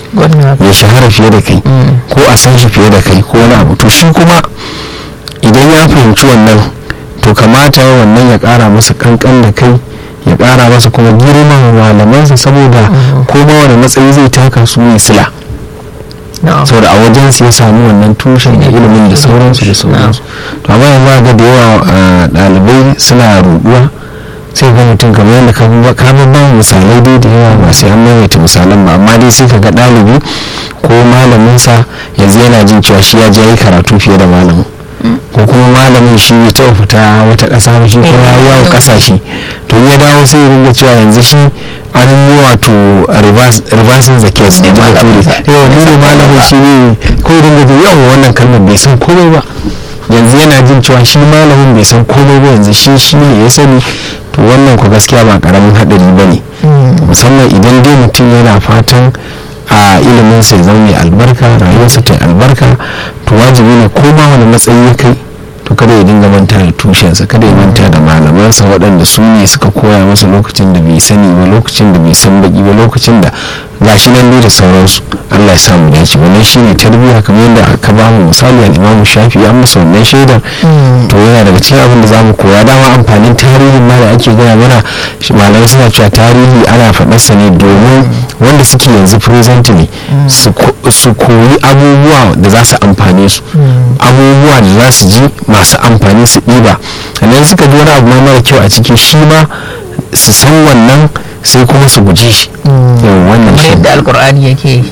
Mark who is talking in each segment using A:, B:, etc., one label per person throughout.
A: ya shahara fiye da kai ko a san shi fiye da kai ko wani abu to shi kuma idan ya fahimci wannan to kamata ya wannan ya kara masa kankan da kai ya kara masa kuma girman malamansa saboda ko ma wani matsayi zai taka su ne sila saboda a wajen su ya samu wannan tushen da ilimin da sauransu da sauransu to amma yanzu ga da yawa ɗalibai suna ruɗuwa sai ga mutum kamar yadda ka ba misalai dai da yawa ba sai an maimaita misalan ba amma dai sai ka ga ɗalibi ko malaminsa yanzu yana jin cewa shi ya je yi karatu fiye da malamin ko kuma malamin shi bai taɓa fita wata ƙasa ba shi ko ya yawo ƙasashe to ya dawo sai ya ringa cewa yanzu shi an yi wato reversing the case da ba ture yau ni ne malamin shi ne ko ringa jin yawa wannan kalmar bai san komai ba yanzu yana jin cewa shi malamin bai san komai ba yanzu shi shi ne ya sani to wannan ku gaskiya ba karamin haɗari ba ne musamman idan dai mutum yana fatan a ilimin sai zama mai albarka rayuwarsa ta albarka to wajibi ne ko ma wani matsayi ya kai to kada ya dinga manta da tushensa kada ya manta da malamansa waɗanda su ne suka koya masa lokacin da bai sani ba lokacin da bai san baki ba lokacin da gashi nan ne da sauransu Allah ya samu dace wannan shine tarbiyya kamar yadda aka ba mu misali al-Imam Shafi ya masa wannan shaidar to yana daga cikin abin da zamu koya dama amfanin tarihin ma da ake gaya mana malamai suna cewa tarihi ana faɗarsa ne domin wanda suke yanzu present ne su koyi abubuwa da za su amfane su abubuwa da za su ji masu amfani su ɗiba sannan suka ji wani abu ma mara kyau a ciki shi ma su san wannan sai kuma su guji shi wannan
B: shi yadda alkur'ani yake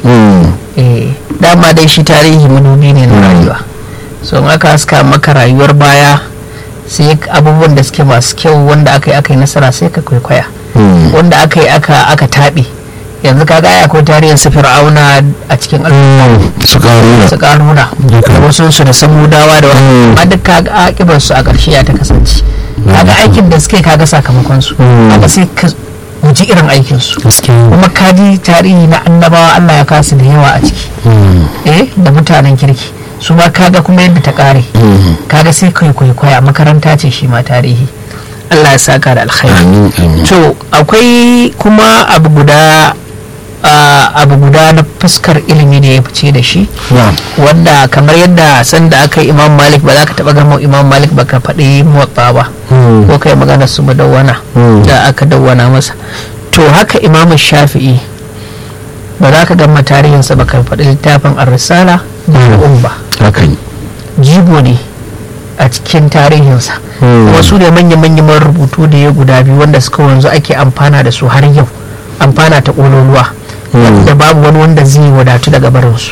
B: dama dai shi tarihi manubi ne na rayuwa so in aka haska maka rayuwar baya sai abubuwan da suke masu kyau wanda aka yi aka yi nasara sai ka kwaikwaya wanda aka yi aka taɓe yanzu ka ga akwai tarihin su fir'auna a cikin
A: su karuna
B: su karuna da wasu su da samudawa da wani amma duk ka ga akibar su a ƙarshe ya ta kasance kaga aikin da suke kaga sakamakon su haka sai ka guji irin aikin su kuma kaji tarihi na annabawa Allah ya kasu da yawa a ciki eh da mutanen kirki su ma kaga kuma yadda ta kare kaga sai kai kwaikwaya makaranta ce shi ma tarihi Allah ya saka da alkhairi to akwai kuma abu guda abu guda na fuskar ilimi da ya fice da shi wanda kamar yadda sanda aka yi imam malik ba za ka taba gama imam malik ba ka faɗi motsa ba ko kai magana su dawwana da aka dawwana masa to haka imam shafi'i ba za ka gama tarihinsa ba ka faɗi littafin ar-risala da al'um ba jibo ne a cikin tarihinsa wasu da manya-manyan rubutu da ya guda biyu wanda suka wanzu ake amfana da su har yau amfana ta ƙololuwa wanda babu wani wanda zai wadatu daga barinsu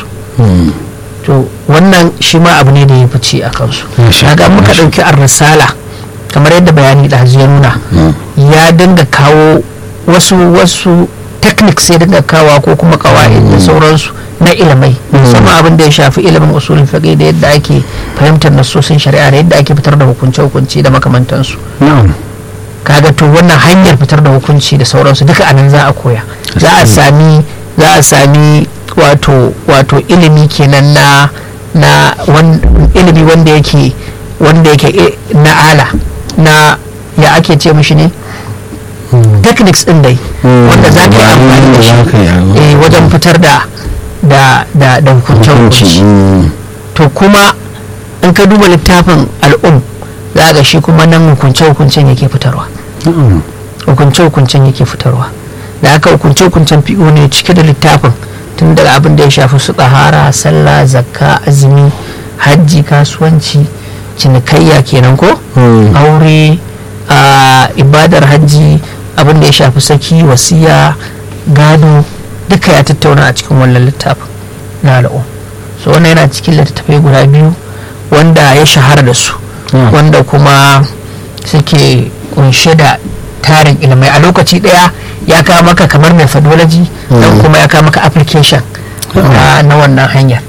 B: to wannan shi ma abu ne da ya fice a kansu kaga muka ɗauki ar-risala kamar yadda bayani da ya nuna ya dinga kawo wasu wasu techniques sai dinga kawa ko kuma kawai da sauransu na ilimai musamman abin da ya shafi ilimin usulin fiqh da yadda ake fahimtar nasosin shari'a da yadda ake fitar da hukunce hukunci da makamantansu kaga to wannan hanyar fitar da hukunci da sauransu duka anan za a koya za a sami za a sami wato wato ilimi kenan na na ilimi wanda yake wanda yake na ala na ya ake ce mishi ne techniques din dai wanda za ka yi amfani da shi wajen fitar da da da da hukunci to kuma in ka duba littafin al'um za ga shi kuma nan hukunce hukuncen yake fitarwa hukunce hukuncen yake fitarwa da haka hukunce hukuncen fi'o ne cike da littafin tun daga abin da ya shafi su tsahara sallah zakka azumi hajji kasuwanci cinikayya kenan ko aure ibadar hajji abin da ya shafi saki wasiya gado duka ya tattauna a cikin wannan littafin na al'um so wannan yana cikin littattafai guda biyu wanda ya shahara da su wanda kuma suke kunshe da tarin ilimai a lokaci daya ya kawo maka kamar methodology don kuma ya kawo maka application na wannan hanyar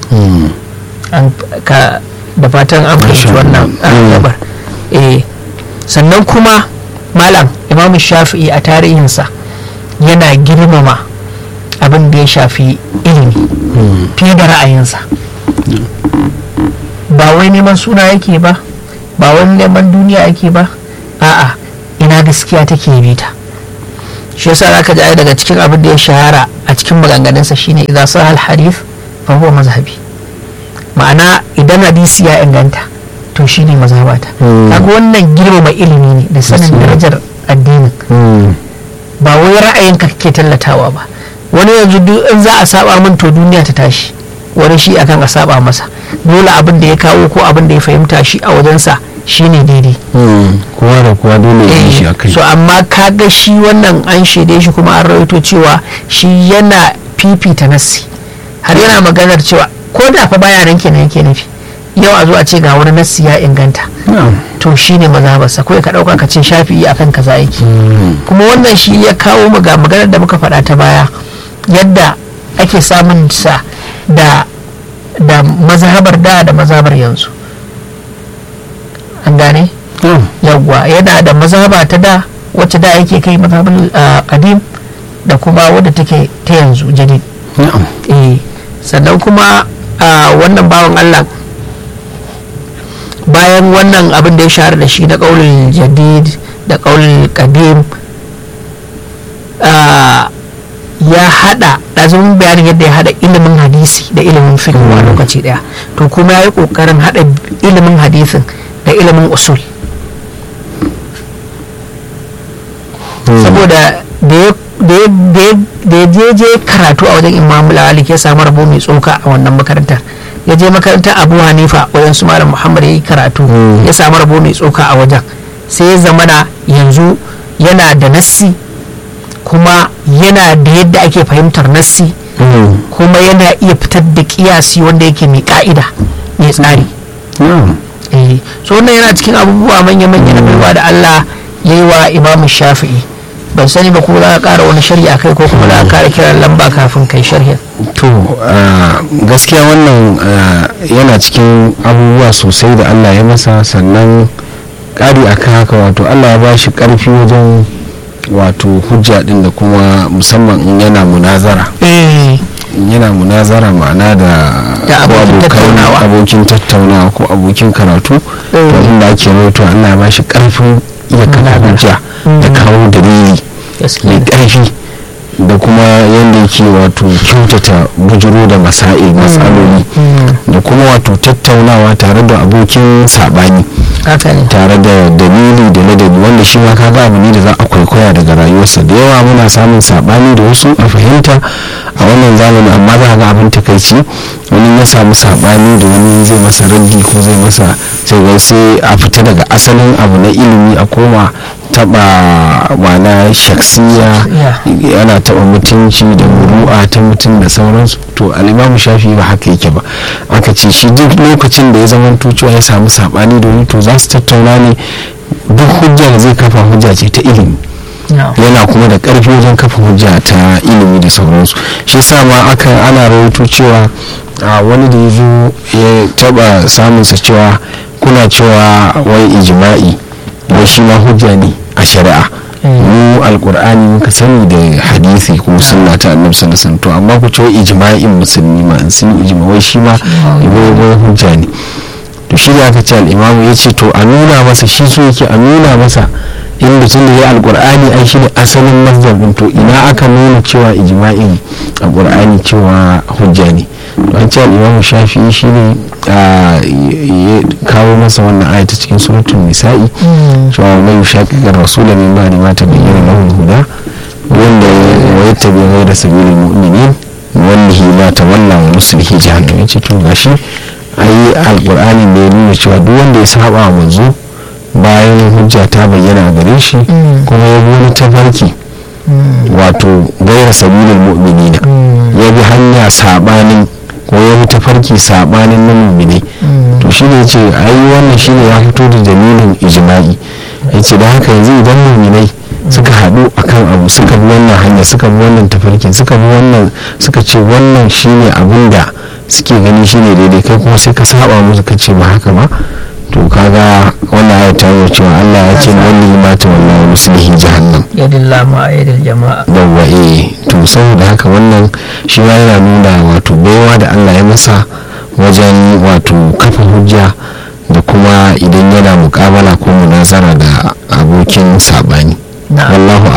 B: da fatan an fahimci wannan gabar sannan kuma malam imam shafi'i a tarihinsa yana girmama abin da ya shafi ilimi fiye da ra'ayinsa ba wai neman suna yake ba ba wani neman duniya yake ba a'a ina gaskiya take bi ta shi yasa zaka ji daga cikin abin da ya shahara a cikin maganganunsa shine idan sahal hadith fa huwa mazhabi ma'ana idan hadisi ya inganta to shine mazhabata kaga wannan girmama ilimi ne da sanin darajar addinin ba wai ra'ayinka kake tallatawa ba wani yanzu duk in za a saba min to duniya ta tashi wani shi akan a saba masa dole abin da ya kawo ko abin da ya fahimta shi a wajensa shine daidai
A: kowa da kowa dole ya yi shi a kai
B: so amma kaga shi wannan an shaide shi kuma an rawaito cewa shi yana fifita nassi har yana maganar cewa ko da fa baya nan kenan yake nufi yau a zo a ce ga wani nassi ya inganta to shi ne mazhabarsa kawai ka ɗauka ka ce shafi'i akan kaza yake kuma wannan shi ya kawo mu ga maganar da muka faɗa ta baya yadda ake samun sa da da mazhabar da da mazhabar yanzu an gane yawwa yana da mazhaba ta da wacce da yake kai mazhabar qadim da kuma wadda take ta yanzu jadid eh sannan kuma wannan bawan Allah bayan wannan abin da ya shahara da shi na ƙaunin jadid da ƙaunin qadim ya hada ɗazumin bayanin yadda ya hada ilimin hadisi da ilimin fiqh a lokaci daya to kuma ya yi ƙoƙarin hada ilimin hadisin da ilimin usul saboda da ya je je karatu a wajen imam malik ya samu rabo mai tsoka a wannan makarantar ya je makarantar abu hanifa wajen su malam muhammad ya yi karatu ya samu rabo mai tsoka a wajen sai ya zamana yanzu yana da nassi kuma yana da yadda ake fahimtar nassi kuma yana iya fitar da kiyasi wanda yake mai ka'ida mai tsari so wannan yana cikin abubuwa manya-manya na baiwa da allah ya yi wa imamu shafi'i ban sani ba ko za ka kara wani sharhi akai ko kuma za ka kara kiran lamba kafin kai sharhin
A: to gaskiya wannan yana cikin abubuwa sosai da allah ya masa sannan ƙari akan haka wato allah ya ba shi ƙarfi wajen wato hujja din da kuma musamman in yana munazara yana munazara ma'ana da abokin tattaunawa ko abokin karatu to inda ake rawaito allah ya ba shi ƙarfin iya kafa hujja da kawo dalili mai ƙarfi da kuma yadda yake wato kyautata bujiro da masail matsaloli da kuma wato tattaunawa tare da abokin saɓani tare da dalili da ladabi wanda shi ma kaga abu ne da za a kwaikwaya daga rayuwarsa da yawa muna samun saɓani da wasu a fahimta a wannan zamani amma za ga abin takaici wani ya samu saɓani da wani zai masa raddi ko zai masa sai ga sai a fita daga asalin abu na ilimi a koma taba mana shaksiya yana taba mutunci da muru'a ta mutum da sauransu to alimamu shafi ba haka yake ba aka ce shi duk lokacin da ya zama cewa ya samu sabani da wani to za su tattauna ne duk hujja da zai kafa hujja ce ta ilimi yana kuma da karfi wajen kafa hujja ta ilimi da sauransu shi sa ma aka ana rawaito cewa wani da ya zo ya taba samunsa cewa kuna cewa wai ijima'i wai shi ma hujja ne a shari'a mu alkur'ani muka sani da hadisi ko sunna ta annabi sallallahu alaihi to amma ku ce ijma'in musulmi ma in sun ijma wai shi ma wai hujja ne to shi da aka ce al-imamu ya ce to a nuna masa shi so yake a nuna masa in mutum da ya alkur'ani ai shi ne asalin mazhabin to ina aka nuna cewa ijma'in alkur'ani cewa hujja ne to an ce al-imamu shafi'i shi ne ya kawo masa wannan ayata cikin suratul nisa'i cewa mai shaƙiƙar rasula min ba ma ta bayyana lahu huda wanda ya tabi ghayra sabilil mu'minin wallahi ma tawalla wa nuslihi jahannam yace to gashi ai alqur'ani ne ya nuna cewa duk wanda ya saba wa manzo bayan hujja ta bayyana gare shi kuma ya bi wani tafarki wato gaira sabilil mu'minina ya bi hanya sabanin ko ya bi tafarki sabanin na mu'minai to shi ne ce ai wannan shi ne ya fito da dalilin ijma'i ya ce da haka yanzu idan mu'minai suka haɗu akan abu suka bi wannan hanya suka bi wannan tafarkin suka bi wannan suka ce wannan shine abin da suke gani shine daidai kai kuma sai ka saba musu ka ce ba haka ba to kaga wannan ayat ta yi cewa Allah ya ce wani mata wallahi muslihi jahannam
B: yadillah ma yadil jama'a
A: yawwa eh to saboda haka wannan shi ma yana nuna wato baiwa da Allah ya masa wajen wato kafa hujja da kuma idan yana mukabala ko munazara da abokin sabani wallahu alam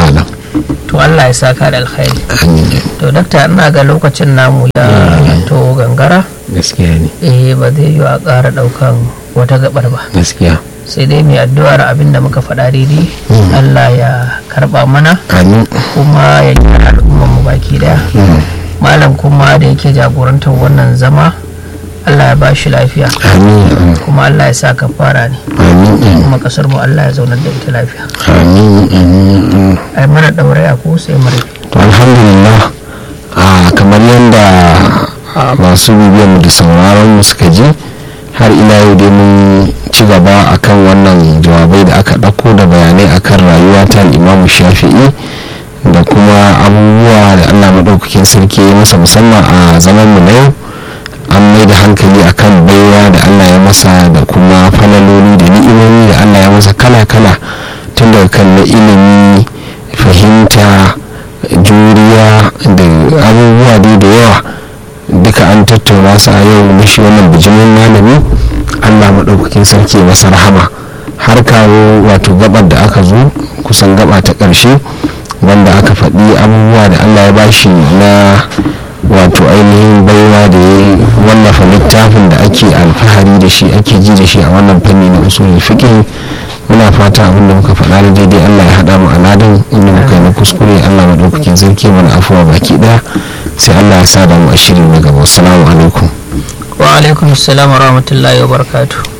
B: to Allah ya saka da alkhairi to dakta ina ga lokacin namu ya to gangara
A: gaskiya ne
B: eh ba zai yi a ƙara ɗaukan wata gabar ba
A: gaskiya
B: sai dai mai addu'ar abin da muka faɗa daidai Allah ya karɓa mana
A: amin
B: kuma ya gyara al'ummar mu baki daya malam kuma da yake jagorantar wannan zama Allah ya ba shi lafiya
A: amin
B: kuma Allah ya sa kafara ne
A: amin
B: kuma kasar mu Allah ya zaunar da ita lafiya
A: amin amin
B: ai mana daure a ko sai mara
A: to alhamdulillah a kamar yadda masu bibiyar mu da sauraron mu suka ji har ila yau dai mun ci gaba akan wannan jawabai da aka ɗauko da bayanai akan rayuwa ta imamu shafi'i da kuma abubuwa da allah maɗaukakin sarki ya masa musamman a zaman mu na yau an mai da hankali akan baiwa da allah ya masa da kuma falaloli da ni'imomi da allah ya masa kala-kala tun daga kan na ilimi fahimta juriya da abubuwa dai da yawa duka an tattauna su a yau na shi wannan bijimin malami allah maɗaukakin sarki masa rahama har kawo wato gabar da aka zo kusan gaba ta ƙarshe wanda aka faɗi abubuwa da allah ya bashi na wato ainihin baiwa da ya wallafa littafin da ake alfahari da shi ake ji da shi a wannan fanni na usulul fiqh muna fata abin da muka faɗa da daidai Allah ya haɗa mu a ladan inda muka yi na kuskure Allah maɗaukakin sarki mana afuwa baki ɗaya sai Allah ya sa da mu a shirin na gaba assalamu alaikum
B: wa alaikum assalam wa rahmatullahi wa barakatuh